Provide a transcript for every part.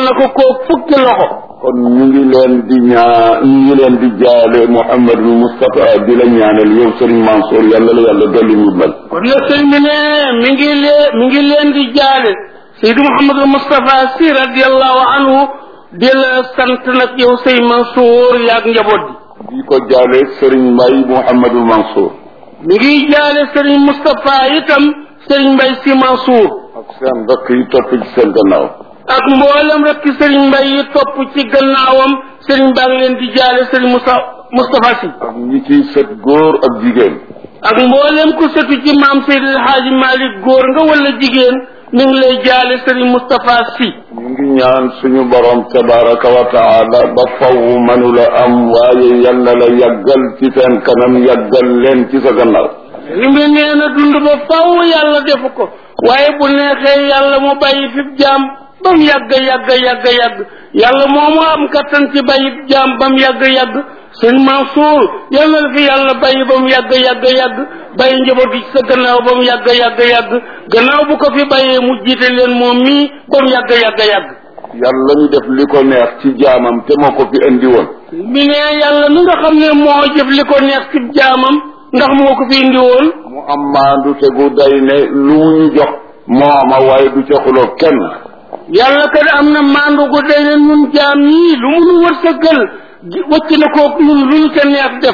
na ko koo fukki loxo kon ñu ngi leen di ñaa ñu ngi leen di jaale Mouhamadou Moustapha di la ñaanal yow Serigne Mansour yàlla la yàlla dolli ndimbal kon nag sëñ bi ne mi ngi lee mi ngi leen di jaale Seydi Mouhamadou Moustapha Sy radiallahu anhu di la sant nag yow sëy Mansour yaag njaboot bi di ko jaale Serigne Mbaye Mouhamadou Mansour mi ngi jaale Serigne Moustapha itam Serigne Mbaye Sy Mansour ak seen rakk yi topp ci seen gannaaw ak mboolem rek ci Serigne Mbaye yi topp ci gannaawam Serigne baa ngi leen di jaale Serigne Moussa Moustapha Sy ak ñi ciy sët góor ak jigéen ak mboolem ku setu ci maam Seydi El Hadji Malick góor nga wala jigéen mi ngi lay jaale Serigne Moustapha Sy ñu ngi ñaan suñu borom tabaraka wa taala ba faw mënula am waaye yal na la yàggal ci seen kanam yàggal leen ci sa gannaaw li mu nee na dund ba faw yàlla defu ko waaye bu neexee yàlla mu bàyyi fi jaam ba mu yàgg yàgg yàgg yàgg yàlla moomu am kattan ci bàyyi jaam ba mu yàgg yàgg sëñ Mansour yal na la fi yàlla bàyyi ba mu yàgg yàgg yàgg bàyyi njaboot gi ci sa gannaaw ba mu yàgg yàgg yàgg gannaaw bu ko fi bàyyee mu jiite leen moom mii ba mu yàgg yàgg yàgg yàlla ñu def li ko neex ci jaamam te moo ko fi indi woon mi ne yàlla mi nga xam ne moo jëf li ko neex ci jaamam ndax moo ko fi indi woon mu am maandu te gu day ne lu mu ñu jox mooma waaye du ca xuloo kenn yàlla kat am na maandu gu day ne ñun jaam ñii lu mu nu wërsëgal wëcc na ko ñun lu ñu ca neex def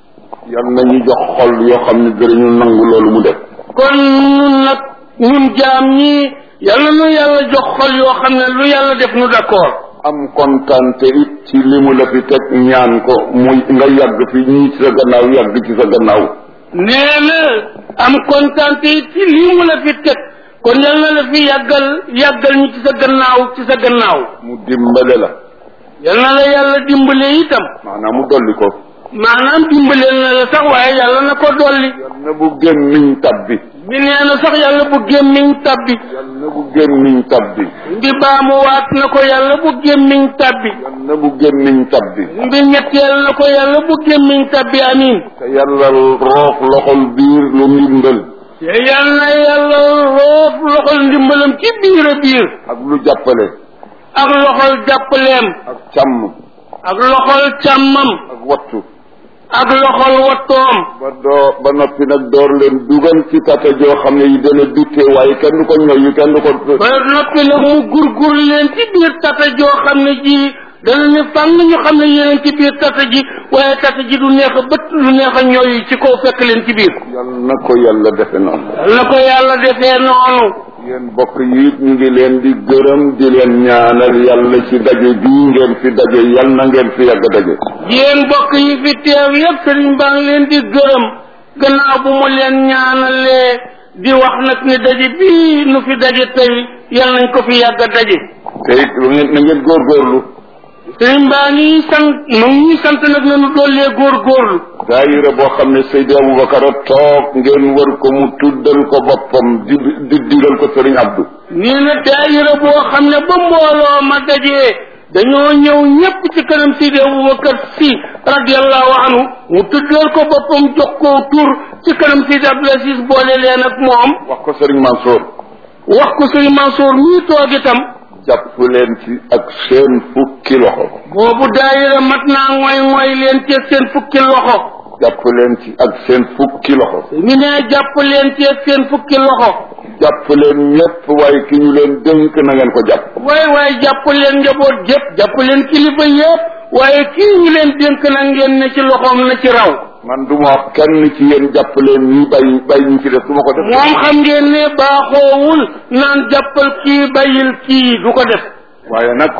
yal na ñu jox xol yoo xam ne dinañu nangu loolu mu def kon ñun nag ñun jaam ñii yàlla nu yàlla jox xol yoo xam ne lu yàlla def nu d'accord am kontante it ci li mu la fi teg ñaan ko muy nga yàgg fi ñii ci sa gannaaw yàgg ci sa gannaaw nee na am kontaan te it ci lii mu la fi teg kon yal na la fi yàggal yàggal ñu ci sa gannaaw ci sa gannaaw mu dimbale la yal na la yàlla dimbale itam maanaam mu dolli ko maanaam dimbaleel na la sax waaye yàlla na ko dolli yal na bu gémmiñ tabbi bi nee na sax yàlla bu gémmiñ tabbi yal na bu gémmiñ tabbi mbi baamuwaat na ko yàlla bu gémmiñ tabbi yal na bu gémmiñ tabbi mbi ñetteel na ko yàlla bu gémmiñ tabbi amin te yàlla roof loxol biir lu ndimbal te yal na yàlla roof loxol ndimbalam ci biir a biir ak lu jàppale ak loxol jàppaleem ak càmm ak loxol càmmam ak wattu ak loxol wattoom ba doo ba noppi nag door leen dugal ci tata joo xam ne yi dana duttee waaye kenn du ko ñoyu kenn du ko ba noppi nag mu gurgur leen ci biir tata joo xam ne ji dana ne fàng ñu xam ne yeneen ci biir tata ji waaye tata ji du neex a bët du neex a ñooyu ci kaw fekk leen ci biir yal na ko yàlla defe noonu yal na ko yàlla defee noonu yéen bokk yi it ñu ngi leen di gërëm di leen ñaanal yàlla ci daje bii ngeen fi daje yal na ngeen fi yàgg daje yéen bokk yi fi teew yépp sëriñ baa ngi leen di gërëm gannaaw bu mu leen ñaanalee di wax nag ni daje bii nu fi daje tey yal nañ ko fi yàgg a daje te it lu ngeen na ngeen góorgóorlu sëriñ baa ngi sant mu ngi sant nag nanu dollee góorgóorlu daayira boo xam ne Seydi Aboubacar a toog ngeen wër ko mu tuddal ko boppam di di digal ko Sëriñ Abdou nii na daayira boo xam ne ba mbooloo ma dajee dañoo ñëw ñépp ci kanam Seydi Aboubacar Sy radiallahu anhu mu tuddal ko boppam jox ko tur ci kanam Seydi Abdoul Aziz boole leen ak moom wax ko Sëriñ Mansour wax ko Sëriñ Mansour mii toog itam jàpp leen ci ak seen fukki loxo boobu daayira mat naa ngoy ngoy leen ci seen fukki loxo jàpp leen ci ak seen fukki loxo mi ne jàpp leen ci seen fukki loxo jàpp leen ñépp waaye ki ñu leen dénk na ngeen ko jàpp waay waay jàpp leen njaboot jëpp jàpp leen kilifa yépp waaye kii ñu leen dénk na ngeen ne ci loxoom na ci raw man du ma wax kenn ci yéen jàpp leen ñi bàyyi bàyyi ñu ci def su ma ko def moom xam ngeen ne baaxoowul naan jàppal kii bàyyil kii du ko def waaye nag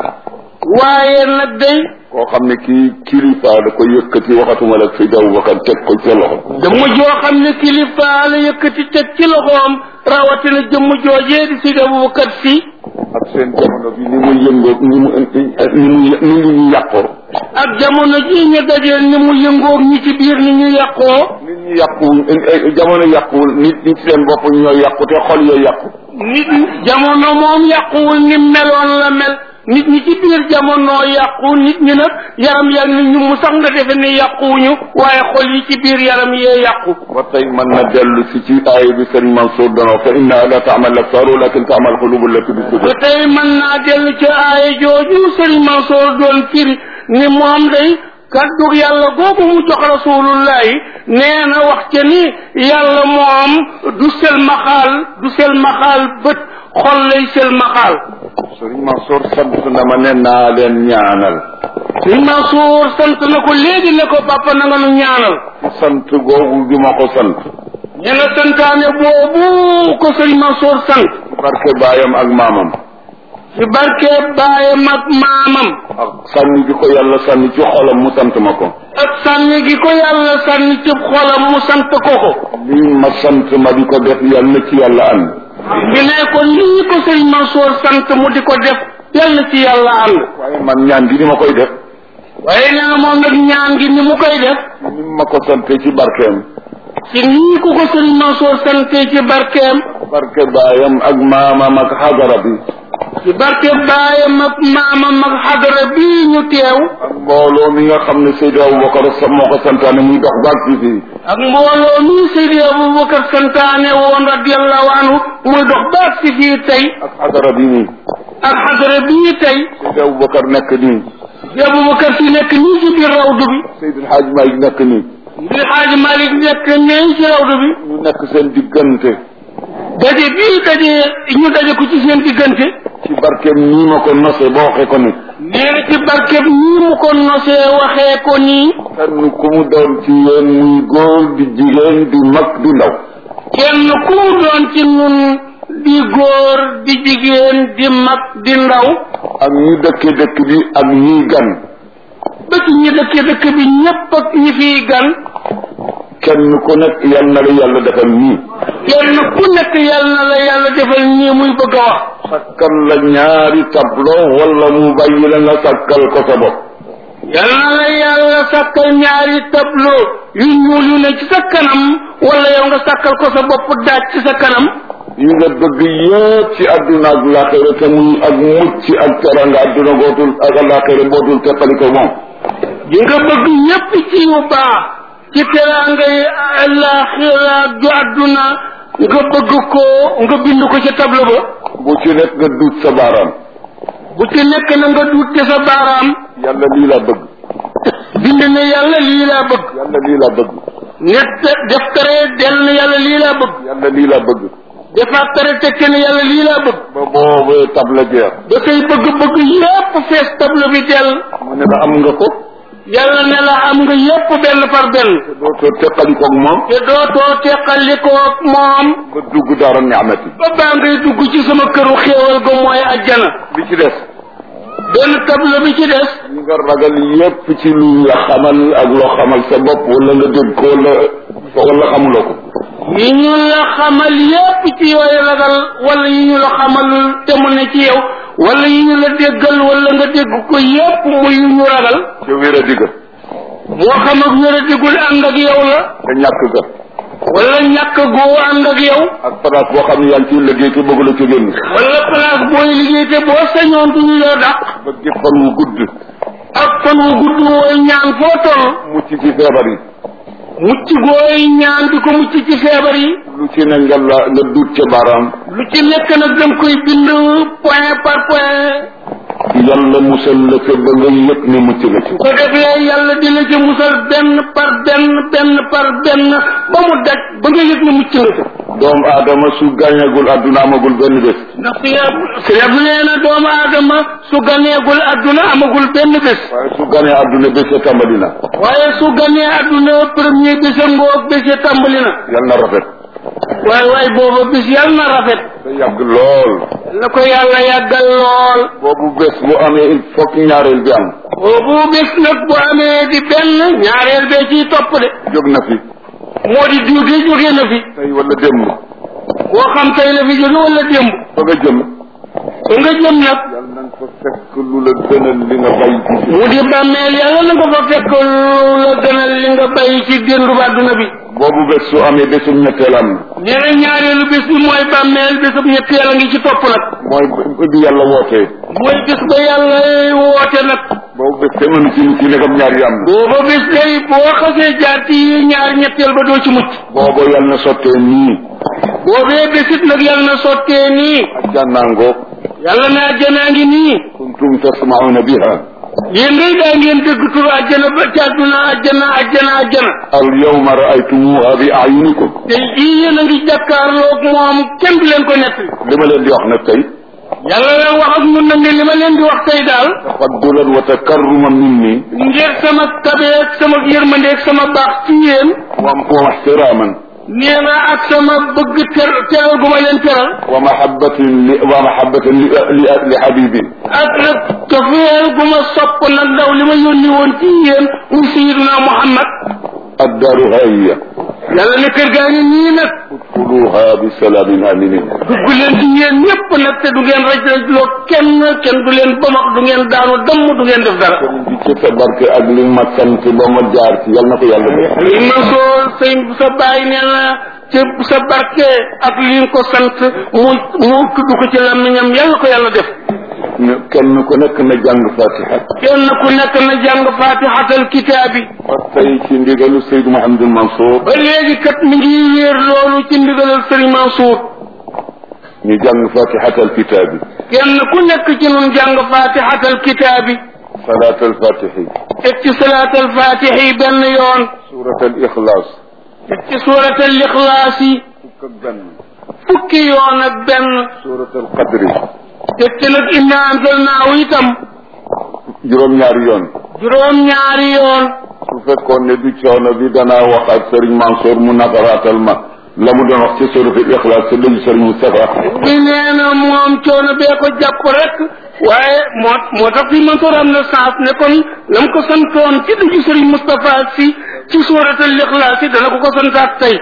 waaye nag day koo xam ne kii kilifa da ko yëkkati waxatuma la fi daw bakkan teg ko ci sa loxo jëmm joo xam ne kilifa la yëkkati teg ci loxoom rawatina jëmm joojee di Seydi Aboubacar Sy ak seen jamono bi ni mu yëngoo ni mu ni mu ni mu ñu yàqoo ak jamono ji ñu dajee ni mu yëngoog ñi ci biir ni ñu yàqoo nit ñi yàquwul jamono yàquwul nit ñi ci seen bopp ñoo yàqu te xol yooyu yàqu nit jamono moom yàquwul ni meloon la mel nit ñi ci biir biir jamono yàqu nit ñi nag yaram yaa ngi ñu mu sax nga defe ne yàquwuñu waaye xol yi ci biir yaram yee yàqu ba tey mën na dellu si ci aaya bi sëriñ Mansour dono fa inna la taamal absar walakin taamal xulubu lati bi ba sudur tey mën naa dellu ci aaya jooju sëriñ Mansoor doon firi ni moom day kaddu yàlla googu mu jox rasulullahi nee na wax ca ni yàlla moom du sel maxaal du sel maxaal bët xol lay sel maxaal sëriñ Mansour sant na ma ne naa leen ñaanal sëriñ Mansoor sant na ko léegi ne ko papa na nga nu ñaanal ci sant googu gi ma ko sant ñu ne santaane boobu ko sëriñ Mansoor sant ci barke baayam ak maamam ci barke baayam ak maamam ak sànni gi ko yàlla sànni ci xolam mu sant ma ko ak sànni gi ko yàlla sànni ci xolam mu sant ko ko lii ma sant ma di ko def yàlla na ci yàlla ànd bi ne ko lii ko sëriñ Mansoor sant mu di ko def yàlla ci yàlla ànd waaye man ñaan gi ni ma koy def waaye nee na moom nag ñaan gi ni mu koy def ni ma ko sante ci barkeem ci nii ku ko sëriñ Mansoor sante ci barkeem barke baayam ak maamam ak xadara bi ci barke baayam ak maamam ak xadara bii ñu teew ak mbooloo mi nga xam ne Seydi Aboubacar sa moo ko santaane muy dox baag ci fii ak mbooloo mi Seydi Abubakar santaane woon radiallahu anhu muy dox baag si fii tey ak xadara bi nii ak xadara bii tey Seydi Aboubacar nekk nii di Abubakar si nekk nii ci biir rawdu bi Seydi El Hadj Malick nekk nii di Xaaji Malik nekk nii ci rawdu bi ñu nekk seen diggante daje bii daje ñu daje ko ci seen diggante ci barkeem nii ma ko nosee ba waxee ko ni nee na ci barkeb nii mu ko nosee waxee ko nii kenn ku mu doon ci yéen muy góor di jigéen di mag di ndaw kenn ku mu doon ci nun di góor di jigéen di mag di ndaw ak ñi dëkke dëkk bi ak ñiy gan ba ci ñi dëkk dëkk bi ñépp ak ñi fiy gan kenn ku nekk yal na la yàlla defal nii kenn ku nekk yàlla na la yàlla defal nii muy bëgg a wax sakkal la ñaari tableau wala mu bàyyi la nga sakkal ko sa bopp yàlla na la yàlla sàkkal ñaari tableau yu ñuul yu ne ci sa kanam wala yow nga sàkkal ko sa bopp daaj ci sa kanam yi nga bëgg yëpp ci àdduna ak laaxira te muy ak mucc ak teranga àdduna gootul ak laaxira bootul teqali ko moom yi nga bëgg ñépp ci yu baax ci teraanga yi àllaaxira ju àdduna nga bëgg ko nga bind ko ci tableau ba bu ci nekk nga duut sa baaraam bu ci nekk na nga duute sa baaraam yàlla lii la bëgg bind ne yàlla lii laa bëgg yàlla lii la bëgg net def tere del ne yàlla lii laa bëgg yàlla lii la bëgg defaat tere tekke ne yàlla lii laa bëgg ba boobee table jeex ba say bëgg-bëgg yépp fees tableau bi del mu ne la am nga ko yàlla ne la am nga yépp benn par benn te dootoo teqali koog moom te dootoo teqalikoo moom ba dugg dara niamati ba baa ngay dugg ci sama këru xéewal ga mooy ajjana bi ci des benn tableau bi ci des ñi nga ragal yépp ci lu la xamal ak loo xamal sa bopp wala nga dégg ko wala wala xamuloo ko yi ñu la xamal yépp ci yooyu ragal wala yi ñu la xamalul te mu ne ci yow wala yi ñu la déggal wala nga dégg ko yépp muy yu ñu ragal ca wér a digga moo xam ak wér a digul ànd ak yow la te ñàkk ga wala ñàkk goo ànd ak yow ak place boo xam ne yaa ngi ciy liggéey te bëgg la ci génn wala place booy liggéey te boo sañoon duñu la dàq bëgg fan wu gudd ak fan wu gudd wooy ñaan foo toll mucc ci feebar yi mucc gooy ñaan di ko mucc ci feebar yi lu ci ne nga la nga duut ca baaraam lu ci nekk nag dem koy bind point par point yàlla musal la ca ba nga yëg ne mucc nga ci su ko defee yàlla dina ci musal benn par benn benn par benn ba mu daj ba nga yëg ne mucc nga ci doomu aadama su gàññagul àdduna amagul benn bés ndax si yab si yab nee na doomu aadama su ganeegul adduna amagul benn bés waaye su ganee àdduna bés ya tàmbali na waaye su ganee adduna premier bés a ngoog bés ya tàmbali na yal na rafet waaye waaye booba bés yàlla na rafet te yàgg lool la ko yàlla yàggal lool boobu bés bu amee il faut que ñaareel bi am boobu bés nag bu amee di benn ñaareel bee ciy topp de jóg na fi moo di diw de jóge na fi tey wala démb moo xam tey la fi jóge wala démb fa nga jëm ba nga jëm nag yal na nga fa fekk lu la gënal li nga bay ci mu di bàmmeel yàlla na nga fa fekk lu la gënal li nga bay ci déndu àdduna bi boobu bés su amee bésum ñetteel am nee na ñaareelu bés bi mooy bàmmeel bésub ñetteel a ngi ci topp nag mooy bi yàlla wootee mooy bés ba yàlla woote nag boobu bés te mënu ci nit ci nekkam ñaar yi am na booba bés day boo xasee jaar ci ñaar ñetteel ba doo ci mucc boobu yàlla na sottee nii boobee bésit nag yàlla na sottee nii ajjanaangoog yàlla na àjjanaa ngi nii kuntum tasmauna biha yéen ngay daa ngeen dégg tur àjjana ba ci àdduna àjjana àjjana àjjana al yawma raaytumuha bi ayunikum te jii yéen a ngi jàkkaarloog moom kenn du leen ko nettali li ma leen di wax nag tey yàlla leen wax ak ñun nag ne li ma leen di wax tey daal tafaddulan wa takarruman minni ngir sama tabeek sama yërmandeek sama baax ci yéen wa wa ihtiraman nee na ak sama bëgg ter teral gu ma leen teral wa mahabbatin li wa mahabbatin li li li habibi ak nag cofeel gu ma sopp nag ndaw li ma yónni woon ci yéen muy sayiduna muhammad addaaru hahiya yàlla ne kër gaa ngi nii nag udxuluha bi salaamin aminin dugg leen ci yéen ñëpp nag te du ngeen raj raj loo kenn kenn du leen bamax du ngeen daanu damm du ngeen def dara sëriñ bi ci sa barke ak li ma sant ba ma jaar ci yal na ko yàlla def li ma soo sëñ sa bàyyi nee na ci sa barke ak li nga ko sant mu mu tudd ko ci làmmiñam yàlla ko yàlla def ne kenn ku nekk na jàng fatiha kenn ku nekk na jàng fatihatal kitaabi ba tey ci ndigalu Seydou Mouhamadul Mansour ba léegi kat mi ngi wéer loolu ci ndigalal sëriñ Mansour ñu jàng fatihatal kitaabi kenn ku nekk ci nun jàng fatihatal kitaabi salaatal fatihi teg ci salaatal fatihi benn yoon suuratal ixlaas teg ci suuratal ixlaas yi fukk ak benn fukki yoon ak benn suuratal qadri teg ci nag inna anzalnaahu itam juróom-ñaari yoon juróom-ñaari yoon su fekkoon ne du coono bi danaa wax ak Serigne Mansour mu nafaraatal ma la mu doon wax ci suuratal ixlaas te dëgg Serigne Moustapha bi nee na moom coono bee ko jàpp rek waaye moo moo tax fi Mansour am na sens ne kon la mu ko santoon ci dugg Serigne Moustapha si ci suuratal ixlaas yi dana ko ko santaat tey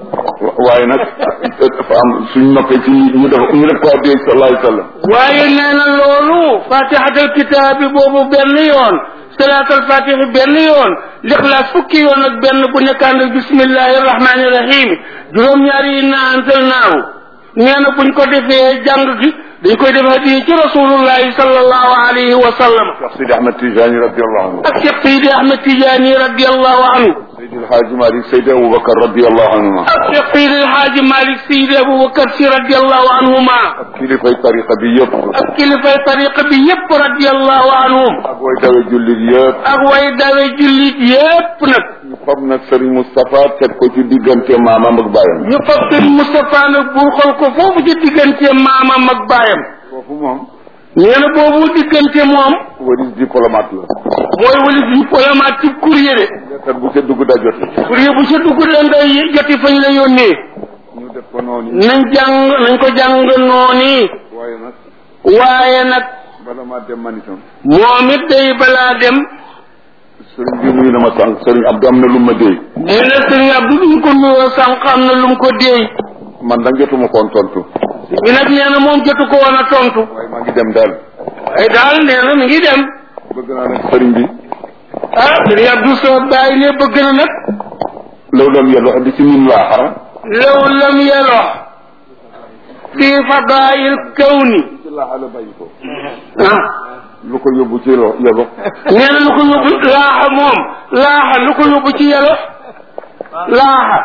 waaye nag dafa am suñ noppee ci ñu def ñu def ko addee sallallahu alayhi wa sallam waaye nee na loolu fatihatal kitaab bi boobu benn yoon salaatal fatihi benn yoon lixlaas fukki yoon ak benn bu nekkaan ak bismillahi rahmaani rahim juróom-ñaari yi na anzalnaahu nee na buñ ko defee jàng gi dañ koy def hadiya ci rasulullahi sallallahu alayhi wa sallam Cheikh Sidi Ahmed Tijani radiallahu anhu ak Cheikh Seydi Ahmed Tidiane radiallahu anhu Seydi El Hadji Malick Seydi Aboubacar radiallahu anhuma ak Cheikh Seydi El Hadji Malick Seydi Aboubacar si radiallahu anhuma ak kilifay tariqa bi yëpp ak kilifay tariqa bi yépp radiallahu anhum ak way dawe jullit yëpp ak way dawe jullit yépp nag ñu fab nag Serigne Moustapha teg ko ci diggante maamam ak baayam ñu fab sëriñ Moustapha nag bu xool ko foofu ci diggante maamam ak baayam foofu moom nee na boobu diggante moom waris diplomate la mooy wali fi diplomate ci courrier de lettre bu ca dugg daa jot courrier bu sa dugg da ngay joti fañ la yónnee ñu def ko noonu nañ jàng nañ ko jàng nooni waaye nag waaye nag bala maa dem man itam moom it day balaa dem sëriñ bi nuyu na ma sànq sëriñ Abdou am na lu ma déy nee na sëriñ Abdou duñ ko nuyoo sànq am na lu mu ko déey man nag jotuma koon tontu bi nag nee na moom jotu ko woon a tontu waaye maa ngi dem daal ay daal nee na mi ngi dem bëgg naa nag sëriñ bi ah sëriñ Abdou sa bàyyi ne bëgg na nag law lam yàlla di ci min laa xara law lam yelox fi fadaayil kawni ci laaxa la bàyyi ko ah lu ko yóbbu ci lo yebo nee na lu ko yóbbu laaxa moom laaxa lu ko yóbbu ci yelo laaxa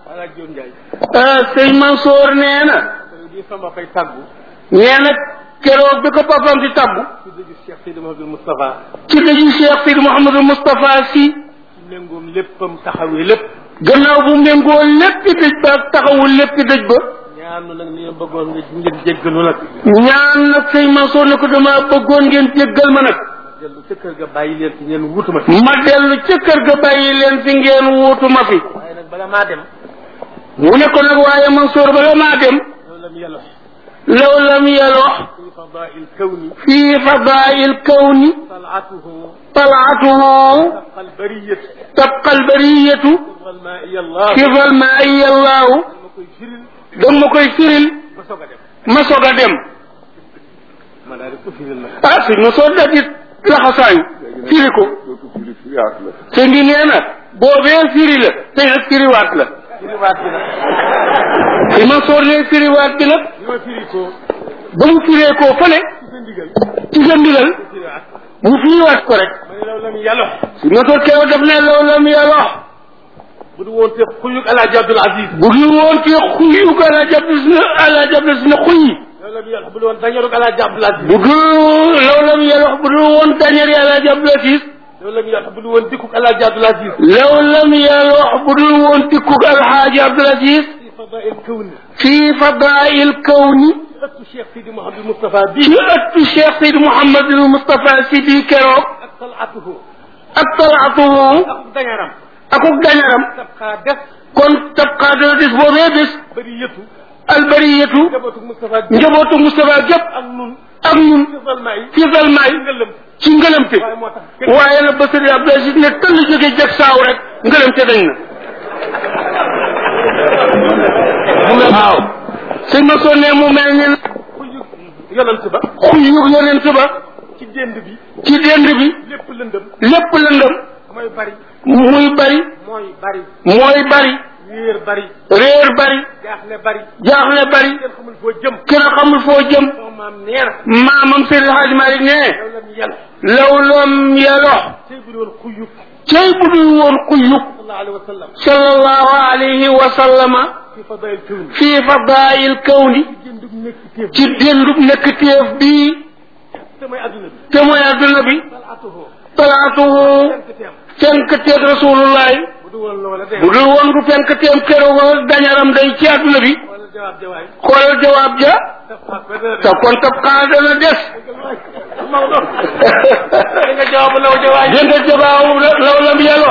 ah sëñ Mansour nee na di sama fay tàggu nee na keroog bi ko papam di tabbu ci dëgg Cheikh Seydi Mouhamadou Moustapha ci dëju Cheikh Sidi Mouhamadou Moustapha si ci méngoom léppam taxawee lépp gannaaw bu méngoo léppi dëj ba ak taxawul léppi dëj ba ñaanu nag ni ma bëggoon nga ngeen jéggalu nag ñaan nag sëñ Mansour ne ko dama bëggoon ngeen jéggal ma nag dellu ca kër ga bàyyi leen ci ngeen wutu ma fi ma dellu ca kër ga bàyyi leen fi ngeen wuutu ma fi waaye nag bala maa dem mu ne ko nag waaye Mansour bala maa dem loolu lam yàlla law lam yelox fi fadail kawni fii fadaayil kawni talatuhu talaatuhu tabqa albariyat tabqa albariyatu wal ma iya allah kifal ma ayallahu ma koy firil dama koy firil ba soog a dem ma soog a dem ma daal di ko firil nag. ah sëñ ma soo daj it laxasaayu firi ko dootu firi firiyaat la sëñ bi nee na boobee firi la tey nag firiwaat la firiwaat bi nag. sëñ ma soo nee firiwaat bi nag li ma firi ko ba mu firee koo fële ci sa ndigal. ci sa ndigal firiwaat. mu firiwaat ko rek ma ne law lam yàlla. sëñ ma soo keroog daf ne loolu la mu yàlla bu du woon te xuyug Alaaji Abdul Aziz. bu dul woon ci xuyu ko ala jab na ala jab na xuy law lam yàlla bu du woon dañarug Alaaji Abdul Aziz. bu dul loolu la mu yàlla bu dul woon dañar yàlla jab la siis law lam yàlla bu du woon dikkug Alaaji Abdul Aziz. law lam yàlla bu dul woon tikkug alxaaji Abdul Aziz fi fadail kawni. fii fadail kawni ci ëttu Cheikh Sidi Mouhamadou Moustapha ci bii. ëttu Cheikh Seyd Mouhamadul Moustapha si bii keroog ak talaatuhu. ak talaatuhu ak dañaram. akuk dañaram tabxaa des. kon tabqaa dana des boobee bés bëri yëtu. albariyatu njabootu Moustapha bii. njabootu Moustapha gépp ak nun. ak ñun ci valma yi. ci salmaay ngëlëm. ci ngëlamte waaye moo tax kenn. waaye nag ba sëriñ Abdou Aziz ne tëll jóge jag saaw rek ngëlamte dañ na waaw sëñ ma sonnee mu mel ni xuyug yonant ba. xuyug yonent ba ci dénd bi. ci dend bi lépp lëndëm. lépp lëndëm mooy bari. muy bari mooy bari. mooy bari wéer bari. réer bari jaaxle bari. jaaxle bari kenn xamul foo jëm. kenn xamul foo jëm sama maam nee na. maamam Seydi Hadji Malick ne yow la ñu yàlla. law lam yalox tey bu doon xuyug. cey bu dul woon xuyug sallallahu alayhi wa sallam. sallallahu alayhi wa sallama fi fadail kawni. fii fadaayil kawni jëndug nekk téef. ci déndub nekk téef bii te mooy adduna bi. te mooy adduna bi salaatuhu. talaatuhu fenk teem. fenk teeg rasulullahi bu du woon loola de. bu dul woon du fenk teem keroog dañaram day ci adduna bi wala jawaab jawaay. xoolal jawaab ja daf xaat ba dana te kon tab xaa dana des Maodo. dégg nga jawaabu law jawaay. dégg nga jawaabu law lam yàlla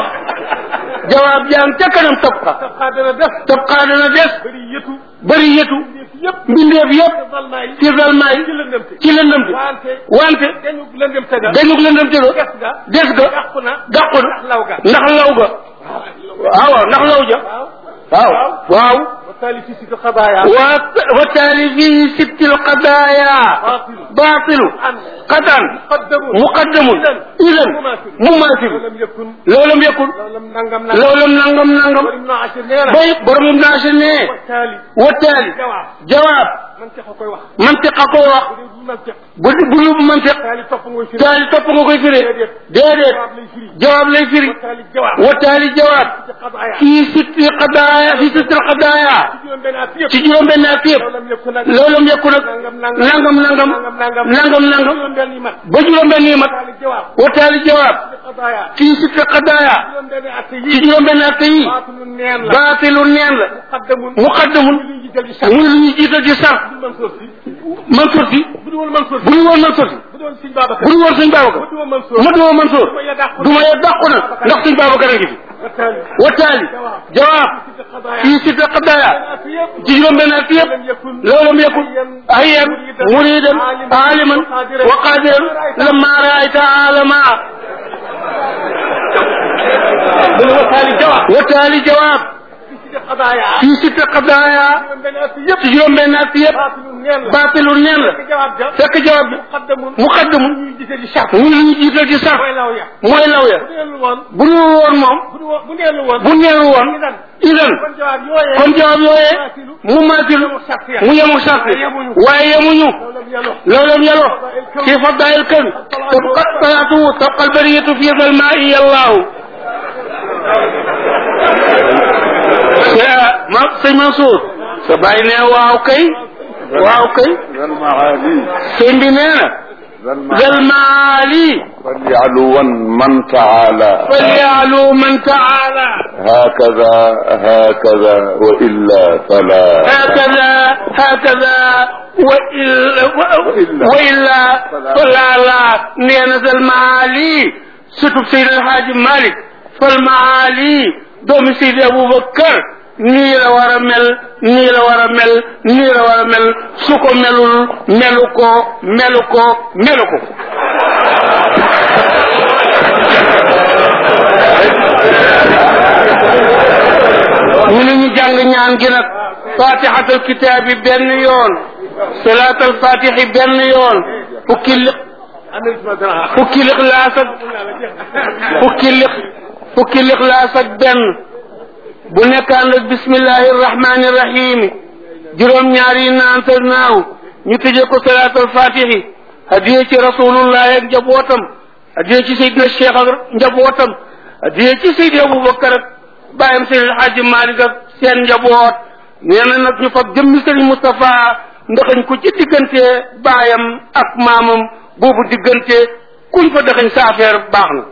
jawaab jaan ca kanam tab xa daf xaat dana def. tab xaa dana des bëri yëtu. bëri yëtu yëpp yëpp. mbindeef yëpp te valma yi. ci zalmaay ci lëndëmte. ci lëndëm bi wante. wante dañu lëndëm te ga. dañu lëndëm te ges ga. des ga yàqu na. dàqu na ndax law ga. ndax law ga waaw waaw ndax law ja waaw. waaw waaw wa taali fi si xabaaya. wa wa taali fii sittil qadaaya baatilu. baatilu an. qatan qaddamu. muqaddamun idan mumaasilu lam yakun. loolam yekkul loolam nangam nangam. loolam nangam nangam Borom Ibnu Ashir nee na. bay borom ibn Ashir ne wa taali. wa taali jawaab. jawaab man tex a koy wax. mantiqa ko wax bu dee du man tex. bu bu lu mantiq taali topp nga firi. taali topp nga koy firee déedéet jawaab lay firi. jawaab lay firi wa taali jawaab. wa taali jawaab ci xabaaya. fii sitti qadaaya fii sitti qadaaya ci juróom benn at yëpp. ci juróom benn at yëpp loolam yakun nag. loolam yekku nag nangam nangam nangam nangam nangam nangam juróom benn yi mat. ba juróom benn yi mat taali jawaab. wa taali jawaab ci xabaaya. fii sitti qadaaya juróom benn at ci yi. juróom benn at yi baatilu neen la. baatilu neen la muqaddamun. muqaddamun lu ñu jël ci sax. muy lu ñu jiital ci sar bu dul Mansour si. Mansour si bu dul woon Mansour bu si. ñu woon Mansour si bu doon Sëñ Babacar. bu ñu woon sëñ bu Babacar dul woon Mansour. ma duma Mansour du ma ya dàqu. du ma ye dàqu na ndax sëñ Babacar a ngi fi wa taali. wa taali jawaab ci xabaaya. fii sitti qadaaya at yëpp. ci juróom benn at yëpp لم يكن لولم يكن هيا مريدا عالما وقادرا لما رايت عالما وتالي جواب وتالي جواب في قضايا في ست قضايا من بين أسيب تجرم بين أسيب باطل نيل باطل نين لا جواب جواب fekk jawab bi مقدم muqaddam يجي دي شرط muy lu ñu jiital ci sax mooy law ya mooy law ya bu neelu woon bu ñu woon moom bu du woon bu neelu woon bu neelu woon idan idan kon jawab yooyee kon jawab yooyee mu maatilu mu sart ya mu yemu sart waaye yemuñu لم يلو لو لم يلو في فضاء الكون تبقى طلعته تبقى البرية في ظلماء الله يا ما سي منصور سبايني واو كي واو كي ذا المعالي سين بي نينا ذا ذا المعالي المعالي فليعلوا من تعالى فليعلو من تعالى هكذا هكذا وإلا فلا هكذا هكذا وإلا, وإلا. وإلا فلا لا نينا ذا المعالي ستب سيد الحاج مالك فالمعالي دوم سيد أبو بكر nii la war a mel nii la war a mel nii la war a mel su ko melul melu ko melu ko melu ko ñu ne ñu jàng ñaan gi nag fatihatul kitaabi benn yoon salaatal fatihi benn yoon fukki li fukki lixlaas ak fukki lix fukki lixlaas ak benn bu nekkaan ak bismillahi rahmani rahimi juróom-ñaar yi naantal naaw ñu tëjee ko salaatul fatihi hadiye ci rasulullahi ak njabootam hadiye ci Seydina Cheikh ak njabootam hadiye ci Seydi Aboubacar ak bàyyam Seydi El Hadji Malick ak seen njaboot nee na nag ñu fab jëmmi Serigne Moustapha ndaxañ ko ci diggante baayam ak maamam boobu diggante kuñ fa daxañ sa affaire baax na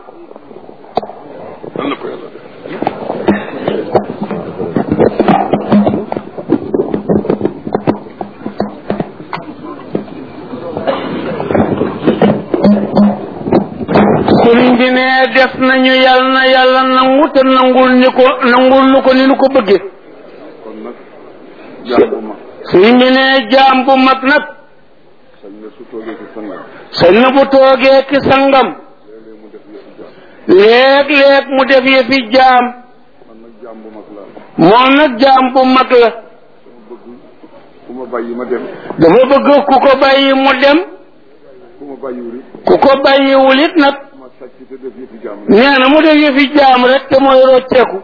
sëriñ bi ne def nañu yàlla na yàlla nangu te nangul ñu ko nangul nu ko ni nu ko bëggee kon nag jaam bu mag sëriñ bi ne jaam bu mag nag sañ na su toogee ci sangam sañ na bu toogee ki sangam léeg-léeg mu def yëfi jaam léeg-léeg mu def yëfi jaam man nag jaam bu mag laa moom nag jaam bu mag la dama bëgg ku ma bàyyi ma dem dafa bëgg ku ko bàyyi mu dem ku ma bàyyiwul it ku ko bàyyiwul it nag ma sàcc te def yëfi jaam rek nee na mu def yëfi jaam rek te mooy rocceeku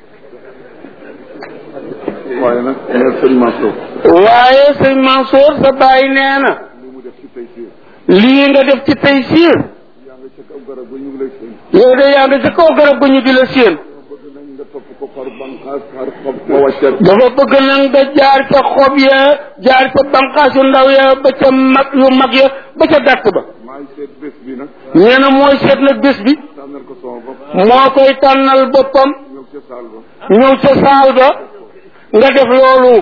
waaye nag nee sëñ Mansour waaye sëñ Mansour sa bàyyi nee na li mu def ci tey si lii nga def ci tey siir yaa nga ca kaw garab ba ñu ngi lay sëñ yow de yaa ngi sa kaw garab gu ñu di la séen dama bëgg nag nga topp ko par banqaas par xob ma wàccal dafa bëgg nag nga jaar ca xob ya jaar ca banqaas yu ndaw ya ba ca mag yu mag ya ba ca dàtt ba maay seet bés bi nag nee na mooy seet nag bés bi tànnal ko sama bopp moo koy tànnal boppam ñëw ca saal ba ñëw ca saal ba nga def loolu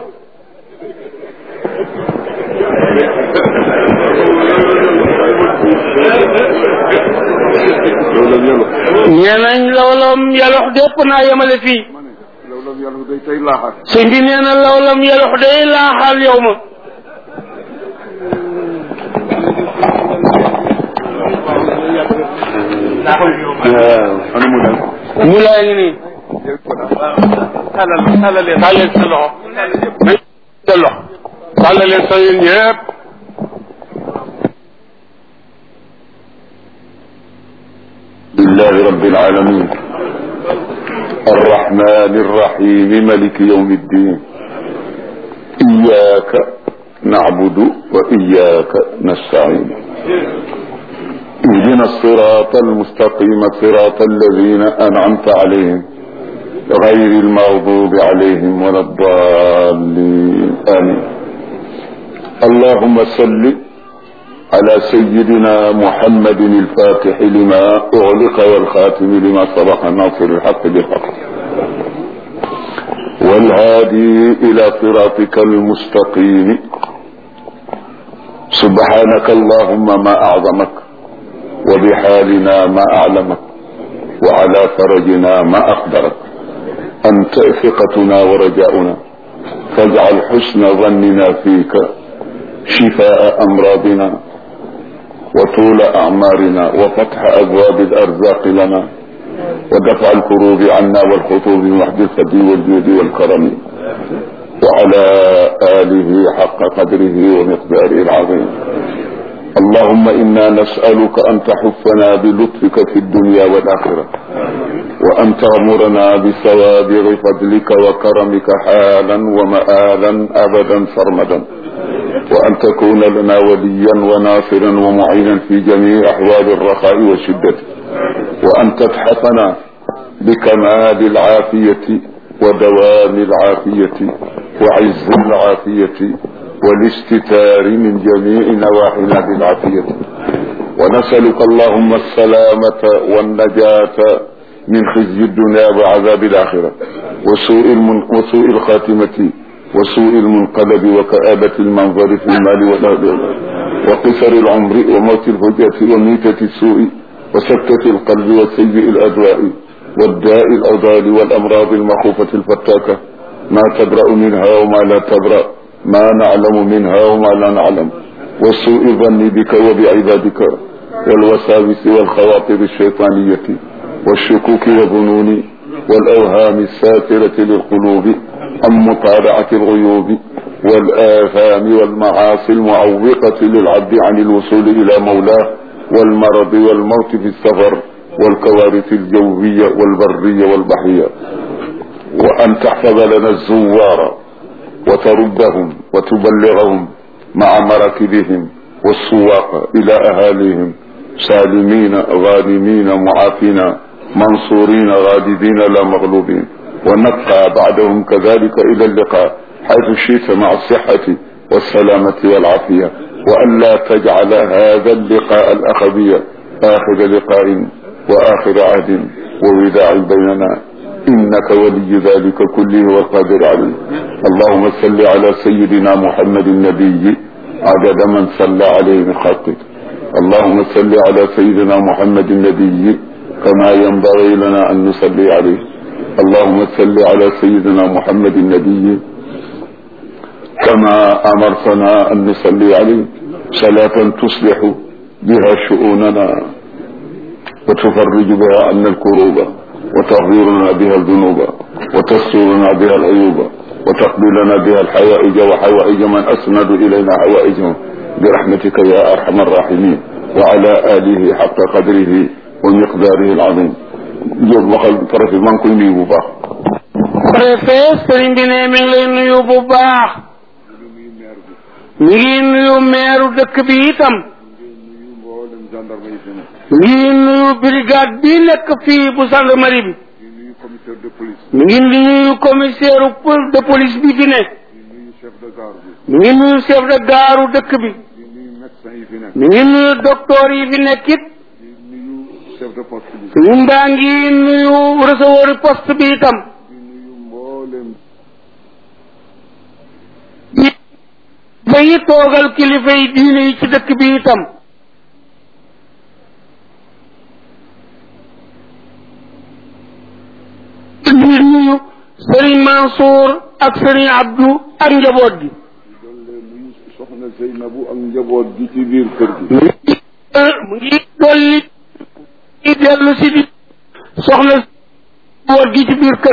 loolu la yàlla nee nañ lawlam yalox dépp naa yemale fii ma ne loolu la yàlla day tey laaxaat sëñ bi nee na lawlam yalox day laaxal yow ma ana mu dem mu laa ngi nii jël ko daal tàllal tàllal leen tàllal sa loxo sa loxo tàllal leen sa yéen ñëpp لله رب العالمين الرحمن الرحيم ملك يوم الدين إياك نعبد وإياك نستعين اهدنا الصراط المستقيم صراط الذين أنعمت عليهم غير المغضوب عليهم ولا الضالين آمين اللهم صل على سيدنا محمد الفاتح لما أغلق والخاتم لما سبق ناصر الحق بالحق والهادي إلى صراطك المستقيم سبحانك اللهم ما أعظمك وبحالنا ما أعلمك وعلى فرجنا ما أقدرك أنت ثقتنا ورجاؤنا فاجعل حسن ظننا فيك شفاء أمراضنا وطول أعمارنا وفتح أبواب الأرزاق لنا ودفع الكروب عنا والخطوب وحد الثدي والجود والكرم وعلى آله حق قدره ومقداره العظيم اللهم إنا نسألك أن تحفنا بلطفك في الدنيا والآخرة وأن تغمرنا بسوابغ فضلك وكرمك حالا ومآلا أبدا سرمدا وأن تكون لنا وليا وناصرا ومعينا في جميع أحوال الرخاء والشدة وأن تتحفنا بكمال العافية ودوام العافية وعز العافية والاستتار من جميع نواحينا بالعافية ونسألك اللهم السلامة والنجاة من خزي الدنيا وعذاب الآخرة وسوء, المن... وسوء الخاتمة وسوء المنقلب وكآبة المنظر في المال والأهل وقصر العمر وموت الفجأة وميتة السوء وسكتة القلب وسيء الأدواء والداء الأضال والأمراض المخوفة الفتاكة ما تبرأ منها وما لا تبرأ ما نعلم منها وما لا نعلم وسوء الظن بك وبعبادك والوساوس والخواطر الشيطانية والشكوك والظنون والأوهام الساترة للقلوب عن مطالعة الغيوب والآثام والمعاصي المعوقة للعبد عن الوصول إلى مولاه والمرض والموت في السفر والكوارث الجوية والبرية والبحرية وأن تحفظ لنا الزوار وتردهم وتبلغهم مع مراكبهم والسواق إلى أهاليهم سالمين غانمين معافين منصورين غالبين لا مغلوبين ونبقى بعدهم كذلك إلى اللقاء حيث شئت مع الصحة والسلامة والعافية وأن لا تجعل هذا اللقاء الأخبي آخر لقاء وآخر عهد ووداع بيننا إنك ولي ذلك كله والقادر عليه اللهم صل على سيدنا محمد النبي عدد من صلى عليه من خلقك اللهم صل على سيدنا محمد النبي كما ينبغي لنا أن نصلي عليه اللهم صل على سيدنا محمد النبي كما أمرتنا أن نصلي عليه صلاة تصلح بها شؤوننا وتفرج بها عنا الكروب وتغفر بها الذنوب وتسترنا بها العيوب وتقضي لنا بها الحوائج وحوائج من أسند إلينا حوائجهم برحمتك يا أرحم الراحمين وعلى آله حق قدره ومقداره العظيم jóg waxal préfet maa ngi koy nuyu bu baax préfet sëriñ bi ne mi ngi lay nuyu bu baax mi ngi nuyu meeru dëkk bi itam mi ngi nuyu brigade bi nekk fii bu gendarmerie bi mi ngi nuyu commissaire de police bi fi ne mi ngi nuyu chef de gare dëkk bi mi ngi nuyu docteur yi fi nekk it chef de poste bi suñu mbaa ngi nuyu recevoir poste bi itam di nuyu mboolem ba yi toogal kilifa yi diine yi ci dëkk bi itam di nuyu Serigne Mansour ak Serigne Abdou ak njaboot gi dolle nuyu soxna Zeynabu ak njaboot gi ci biir kër gi mu ngi dolli i dellu si di soxna njaboot gi ci biir kër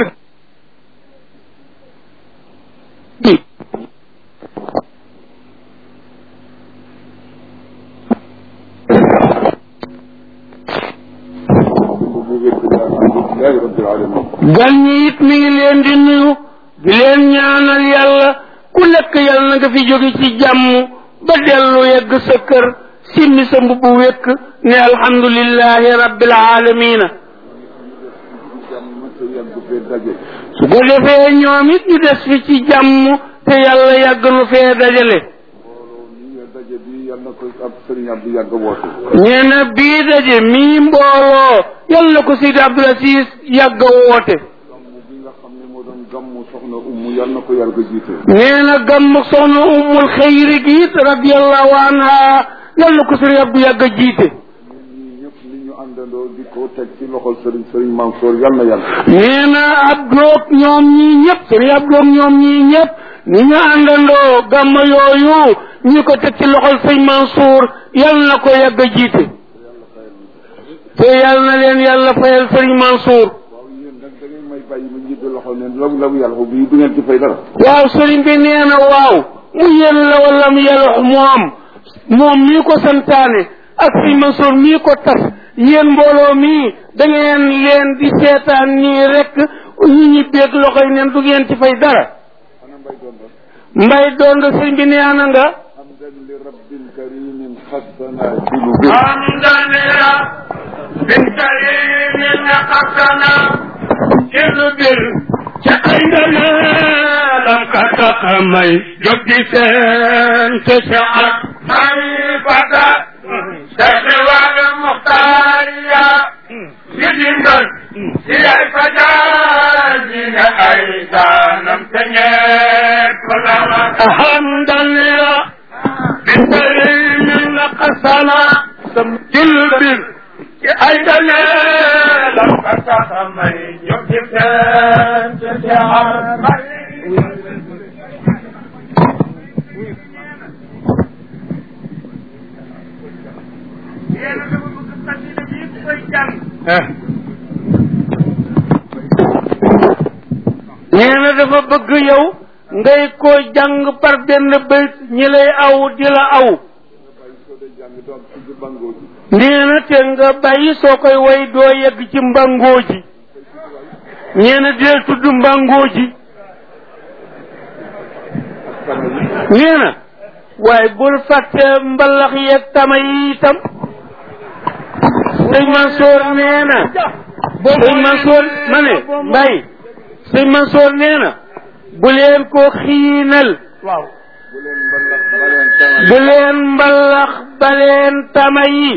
gi bu wér gi alhamdulilahi rabbil alamin gan ñi it mi ngi leen di nuyu di leen ñaanal yàlla ku nekk yàlla na nga fi jóge ci jàmm ba dellu yegg sa kër simmi sa mbubu wékk ne alhamdulillahi rabbil alamina jàmm te yàgg fee daje su ko defee ñoom it ñu des fi ci jàmm te yàlla yàgg nu fee dajale mbooloo mi nga daje bi yal na ko ab sëriñ Abdou yàgg woote nee na bii daje mii mbooloo yàlla na ko Sidi Abdul Aziz yàgg a woote gàmm bi nga xam ne moo doon gàmmu soxna ummu yal na ko yàgg jiite nee na gàmm soxna ummul xayri gi it radiallahu anha yàlla na ko Sëriñ Abdou yàgg a jiite ñun ñii ñëpp ni ñu àndandoo di ko teg ci loxol sëriñ sëriñ Mansour yal na yàgg nee na Abdoog ñoom ñii ñëpp Sëriñ Abdoog ñoom ñii ñëpp ni ñu àndandoo gàmm yooyu ñi ko teg ci loxol sëñ Mansour yàlla na ko yàgg a jiite te yàlla na leen yàlla fayal sëriñ Mansour waaw yéen nag da ngeen may bàyyi ma njiit loxo ne law law yàlla ko bii du ngeen ci fay dara waaw sëriñ bi nee na waaw mu yéen la wala mu yàlla moom moom mii ko santaane ak sëriñ Mansour mii ko tas yéen mbooloo mii da ngeen leen di seetaan nii rek ñu ñi beeg loxo yi neen du ngeen ci fay dara ana mbay doon rek mbay doon nga sëriñ bi nee na nga hamdan li rabbil karimin xassana ci lu bir حمدنا بالكريم نقصنا جلبر عندنا لم كتقمي جبدي سن تشعر خليفة تسوى المختارية يجندر إلى الفجاجين أيضا لم تنيك حمدا لله بالكريم نقصنا جلبر أيضا لم تتخمي يكتب تشعر nee na dafa bëgg yow ngay ko jàng par benn bayt ñi lay aw di la aw nee na te nga bàyyi soo koy way doo yegg ci mbangoo ji nee na deel tudd mbangoo ji nee na waaye bul fàtte mbalax yeeg tama yi itam sëñ Mansoor nee na sëñ Mansoor ma ne mbay sëñ Mansoor nee na bu leen ko xiinal waaw bu leen mbalax baleen tama yi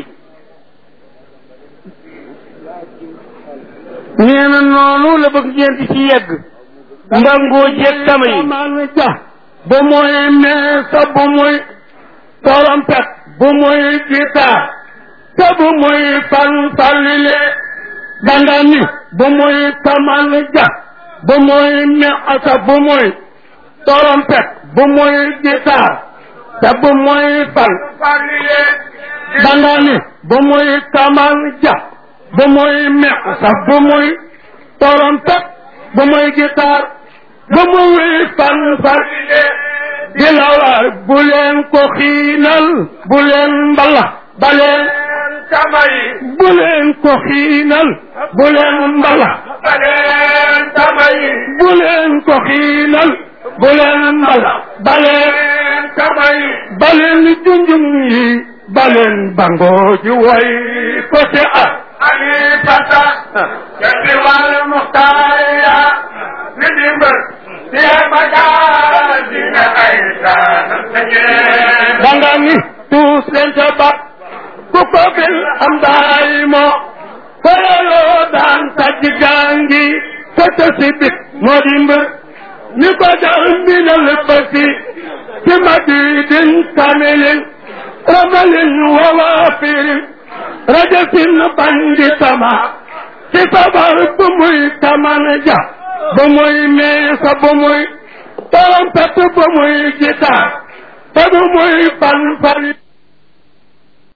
nee na noonu la bëgg ngeen di ci yegg mbangoo jeeg tama yi bu muy meesa bu muy trompette bu muy guitare te bu muy fanfalile danga ni bu muy tamal ja bu muy meesa bu muy trompette bu muy guitare te bu muy fanfalile danga ni bu muy tamal ja bu muy meesa bu muy trompette bu muy guitare bu muy fanfalile di la war bu leen ko xiinal bu leen mbala ba leen tamay bu leen ko xiinal bu leen mbala ba leen tamay bu leen ko xiinal bu leen mbala ba leen tamay ba leen junjum yi ba leen bangoo ji way ko te ah ani fata jadi wal muhtaya ni dimber dia baga dina aisa danga ni tuus leen ca ba ku ko bil am daay mo koyaloo daan taj gangi ko te si bit moo di mbër ni ko dal minal basi ci madidin kamilin ramalin wawafirin rajasin bandi tama ci sabar bu muy taman ja bu muy meesa bu muy trompette bu muy gitaar te bu muy fan fari